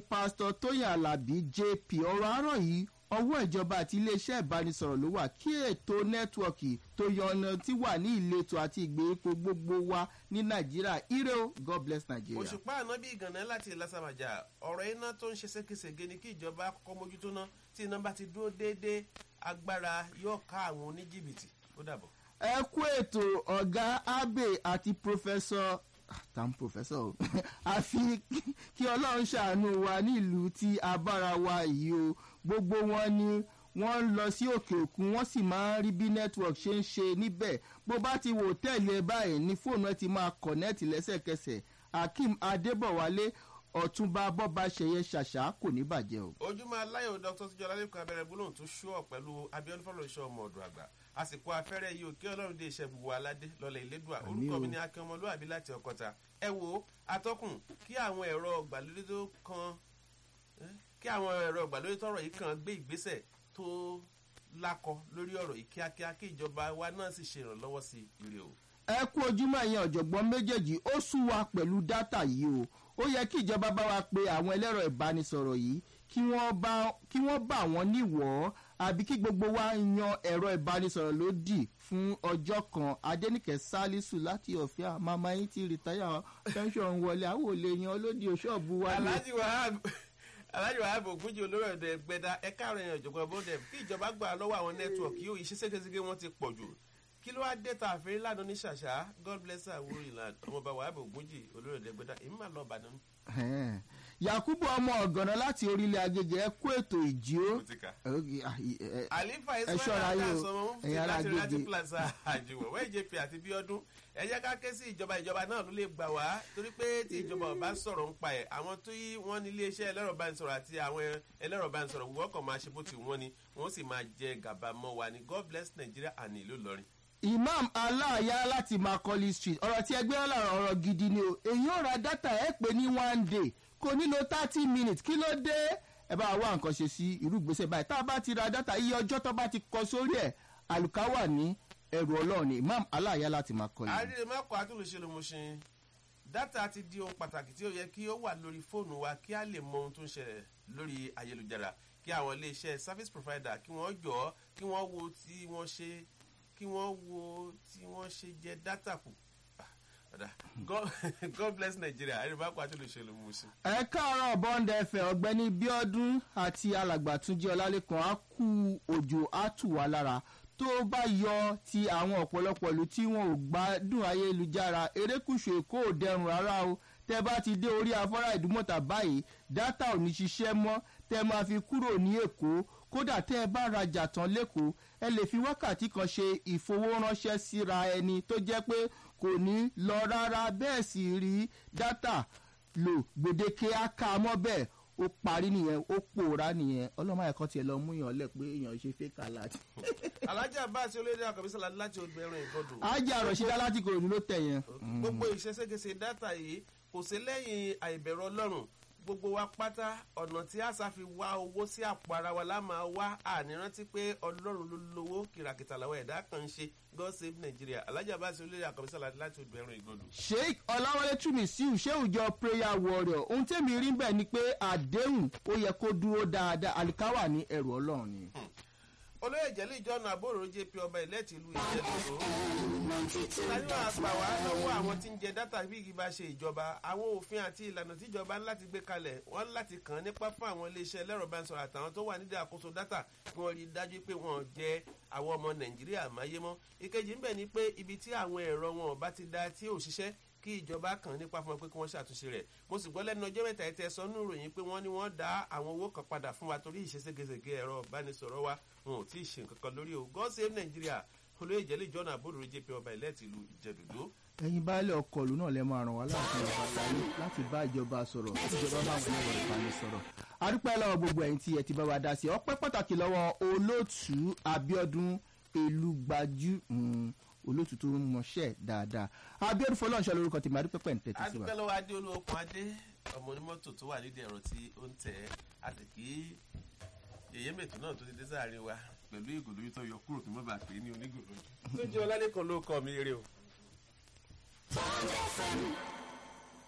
pásítọ̀ tóyìn alábí jp ọ̀rọ̀ àárọ̀ yìí ọwọ́ ìjọba àti iléeṣẹ́ ìbánisọ̀rọ̀ ló wà kí ètò nẹ́tíwọ̀kì tó yọ̀nà tí wà ní ìletò àti ìgbèríko gbogbo wa ní nàìjíríà ire o god bless nigeria. òṣùpá ànábì ìgànnà láti lásàmàjà ọ̀rọ̀ iná tó ń ṣe ségesège ni kí ìjọba kọ́kọ́ mójútó ná tí iná bá ti dúró déédéé agbára yóò ká àwọn oníjìbìtì ó dàbọ̀. ẹ kú ètò ọ̀gá abe àti pòfẹ́sọ̀ tam pòfẹ́sọ̀ o àfi kí ọlọ́run ṣàánú wa nílùú tí a bára wa yìí o gbogbo wọn ni wọ́n ń lọ sí òkè òkun wọ́n sì máa ń rí bí network ṣe ń ṣe níbẹ̀ bó bá ti wò tẹ́lẹ̀ báyìí ní fóònù ẹ ti máa kọ̀nẹ́ẹ̀tì lẹ́sẹ̀kẹsẹ̀ akeem adébọ̀wálé ọ̀túnba bọ́ba ṣẹyẹ ṣàṣà kò ní bàjẹ́ o. ojúmọ́ aláyọ̀ dr tíjọ́ lálẹ́kùn abẹ́rẹ́ gbólóhùn tó ṣúọ̀ pẹ̀lú abiodun fọlọ́ṣọ́ ọmọ ọ̀dọ̀ àgbà àsìkò afẹ́rẹ́ yìí ò kí ọlọ́run dé iṣẹ́ gbogbo aládé lọ́lẹ̀ ìlédùà orúkọ mi ni akin ọmọlúwàbí láti ọkọta ẹ wo atọ́kùn kí àwọn ẹ̀rọ ìgbàlódé tó kan kí àwọn ẹ̀rọ ìgbàlódé tọrọ yìí kan gbé ìgbésẹ̀ tó lákọ lórí ọ̀rọ̀ yìí kíákíá kí ìjọba wa náà sì ṣe ìrànlọ́wọ́ sí ire o. ẹ kú ojúmọ́ ẹ̀yìn ọ̀jọ̀gbọ́n méjèèjì ó sú wa pẹ̀lú dátà yìí o ó yẹ kí ìjọba bá wa pe àwọn ẹlẹ́rọ ìbánisọ̀rọ̀ yìí kí wọ́n bá wọn níwọ̀ọ́ àbí kí gbogbo wa yan ẹ̀rọ ìbánisọ̀rọ̀ lódì fún ọjọ́ kan adẹ́nìkẹ́ sálísù láti ọ̀fíà màmá yín ti rìtáyà pension wọlé àwọn ò lè yan olódì òṣọ́ọ̀bù wa. alhaji wahab alhaji wahab ogunji olórí ọ̀dọ̀ ẹgbẹ́dá ẹ̀ka àrùn èèyàn ọ̀jọ̀gbọ́n bọ́dẹ̀ kí ìjọba gbà lọ́wọ́ àwọn nẹ́tíwọ̀kì yóò iṣẹ́ ségesège wọn ti pọ̀ jù kí ló wá dé ta àfẹ́rí lánàá ní ṣàṣà god bless our world ọmọọba wahab ogunji olórí ọ̀dọ̀ ẹgbẹ́dá èmi máa lọ ọ̀bàdàn yakubu ọmọ ọgànà láti orílẹ̀ agége ẹ kú ètò ìjí ó. àlífà ẹ ismail ṣọ́ra yìí o, adásọmọ mufti ẹ̀yin ará láti láti Agége. plaza àjùwọ̀ wẹ́ẹ̀ jp àti bíọ́dún ẹ jẹ́ ká ké sí ìjọba ìjọba náà ló lè gbà wá torí pé tí ìjọba ọba sọ̀rọ̀ ń pa ẹ̀ àwọn tó yí wọ́n ní iléeṣẹ́ ẹlẹ́rọ bánisọ̀rọ̀ àti àwọn ẹlẹ́rọ bánisọ̀rọ̀ wọ́n kàn máa ṣe bó ti wọ́n ni wọ́n sì máa jẹ gàba mọ́ wa ni god bless nigeria and ìlú ìlọrin. imam aláàyá láti macaulay street ọ̀rọ̀ tí ẹgbẹ́ ọ̀làrọ̀ ọ̀rọ̀ gidi ni o èyí ò ra dátà ẹ̀ pé ní one day kò nílò thirty minutes kí ló dé ẹ bá wá nǹkan ṣe sí irú ìgbésẹ̀ báyìí tá a bá ti ra dátà iye ọjọ́ tó bá ti kọ sórí ẹ̀ àlùkà wà ní ẹrù ọlọ́run ni imam aláàyá láti macaulay. àríre mẹ́kọ̀ọ́ àtúnṣe ló mo ṣe dátà ti di ohun pàtàkì tí ó yẹ kí ó wà lórí fóònù wa kí a lè mọ ohun tó ń ṣẹlẹ̀ lórí ayélujára kí àwọn iléeṣẹ́ service provider kí wọ́n jọ ọ́ kí wọ́n wo tí wọ́n ṣe kí wọ́n wo tí wọ́n ṣe jẹ dátà kù Ah, ọ̀dà. God- god bless nigeria àríre mẹ́kọ̀ọ́ àtúnṣe ló mo ṣe. ẹ káàárọ̀ bond fm ọ̀gbẹ́ni bíọ́dún àti alàgbà túnjí ọlálẹ́kan á kú òjò á tù wá lára tó bá yọ ti àwọn ọ̀pọ̀lọpọ̀ ìlú tí wọn ò gbádùn ayélujára erékùṣù èkó ò dẹrùn rárá o tẹ bá ti dé orí afárá ìdúmọ̀tà báyìí dátà ò ní ṣiṣẹ́ mọ́ tẹ máa fi kúrò ní èkó kódà tẹ ẹ bá rajà tán lẹ́kọ̀ọ́ ẹ lè fi wákàtí kan ṣe ìfowóránṣẹ́ síra ẹni tó jẹ́ pé kò ní lọ rárá bẹ́ẹ̀ sì rí dátà lò gbèdéke á ká a mọ́ bẹ́ẹ̀ ó parí nìyẹn ó pòórá nìyẹn ọlọ́mọ ẹ̀kọ́ tiẹ̀ lọ mú yàn lẹ̀ pé èèyàn ṣe fake alert. alájà bá a ṣe olóyè àkàbísọ̀lá láti ọgbẹ̀rún ìgbọ́dọ̀. ajá àròṣídá láti kòròdú ló tẹ̀ yẹn. gbogbo ìṣẹ́ṣẹ́gẹsẹ̀ dátà yìí kò sí lẹ́yìn àìbẹ̀rù ọlọ́run gbogbo wa pátá ọ̀nà tí àṣà fi wá owó sí àpò ara wa la máa wá ànírántí pé ọlọ́run ló lówó kìràkìtà làwọn ẹ̀dá kan ń ṣe god save nigeria alájà bá a ṣe olóyè àkàbísọ̀lá láti ọgbẹ̀rún ìgbọ́dọ̀. sheik ọláwọlé túmísíù ṣéwùjọ prayer warrior ohun tẹ́mi rí bẹ́ẹ̀ ni pé àdéhùn ó yẹ kó dúró dáadáa àlìkáwà ní ẹrù ọlọ́run ni. olóyè jẹ́lẹ̀ ìjọ́nà àbúrò jp ọba ìlẹ́tì ìlú ìjẹ́dọ̀dọ̀ tàbí àpà wá lọ́wọ́ àwọn tí ń jẹ dátà bí kì bá ṣe ìjọba àwọn òfin àti ìlànà tíjọba láti gbé kalẹ̀ wọ́n láti kàn án nípa fún àwọn iléeṣẹ́ ẹlẹ́rọ bá ń sọ̀rọ̀ àtàwọn tó wà nídìí àkóso dátà kí wọ́n rí i dájú pé wọ́n jẹ àwọn ọmọ nàìjíríà máyé mọ́ ìkejì ń bẹ̀ ni pé ibi tí àwọn ẹ̀rọ wọn bá ti da tí ò ṣiṣẹ́ kí ìjọba kàn nípa fún wọn pé kí wọ́n ṣàtúnṣe rẹ̀ mo sì gbọ́ lẹ́nu ọjọ́ mẹ́ta ẹ̀tẹ́ sọ nínú ìròyìn pé wọ́n ní wọ́n dá àwọn owó kan padà fún wa torí ìṣeségesège ẹ̀rọ ìbánisọ̀rọ̀ wa wọn ò tí ì ṣe nǹkan kan lórí o god save nigeria olóyè ìjẹ́lẹ̀ ìjọ́nà àbúrò jp ọba ìlẹ́ẹ̀tì ìlú ìjẹ́dòdó ẹ̀yin baálé ọkọlù náà lè máa ràn wá láti ọba àgbáyé láti bá ìjọba sọ̀rọ̀ láti ìjọba máa wọlé wọlé ìbáni sọ̀rọ̀ adúpẹ́ lọ́wọ́ gbogbo ẹ̀yin tí ẹ ti bá wa dá sí ọpẹ́ pàtàkì lọ́wọ́ olóòtú abiodun elugbajú mm, olóòtú tó ń mọṣẹ́ dáadáa abiodun fọlọ́nṣẹ́ lórúkọ tèmi adúpẹ́ pẹ̀ ń tẹ́tí sí wa. adúpẹ́ lọ́wọ́ adé olóòkun adé ọmọ onímọ́tò tó wà nídìí ẹ̀rọ tí ó ń tẹ̀ ẹ́ àti kí yèyé mètò náà tó ti dé sáàrin wa pẹ̀lú ìgò lórí tó yọ kúrò kí wọ́n bá pè é ní onígò lójú. tó jẹ́ ọlálẹ́kan ló kọ́ mi eré o. Bond FM